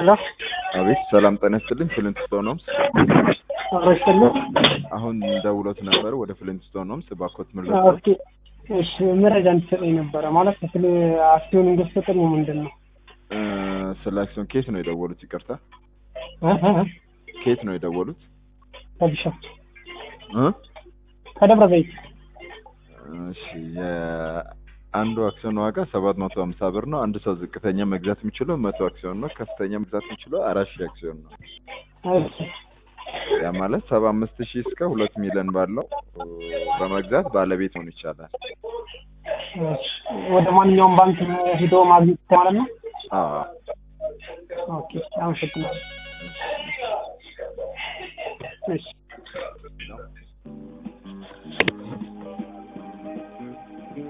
ሄሎ አቤት ሰላም ጤና ይስጥልኝ። ፍሊንትስቶን ሆምስ አረስተለ አሁን ደውሎት ነበር ወደ ፍሊንትስቶን ሆምስ ባኮት ምርጫ ኦኬ እሺ መረጃ እንድትሰጠኝ ነበረ ማለት ስለ አክሲዮን እንድትሰጠኝ ምንድን ነው እ፣ ስለ አክሲዮን ኬት ነው የደወሉት? ይቅርታ እ እ እ ኬት ነው የደወሉት? ከቢሾፍቱ እ? ከደብረ ዘይት እሺ የአንዱ አክሲዮን ዋጋ ሰባት መቶ ሀምሳ ብር ነው። አንድ ሰው ዝቅተኛ መግዛት የሚችለው መቶ አክሲዮን ነው። ከፍተኛ መግዛት የሚችለው አራት ሺህ አክሲዮን ነው። እሺ ያ ማለት ሰባ አምስት ሺህ እስከ ሁለት ሚሊዮን ባለው እ፣ በመግዛት ባለቤት መሆን ይቻላል። እሺ ወደ ማንኛውም ባንክ ሂዶ ማግኘት ማለት ነው አዎ ኦኬ አመሰግናለሁ እሺ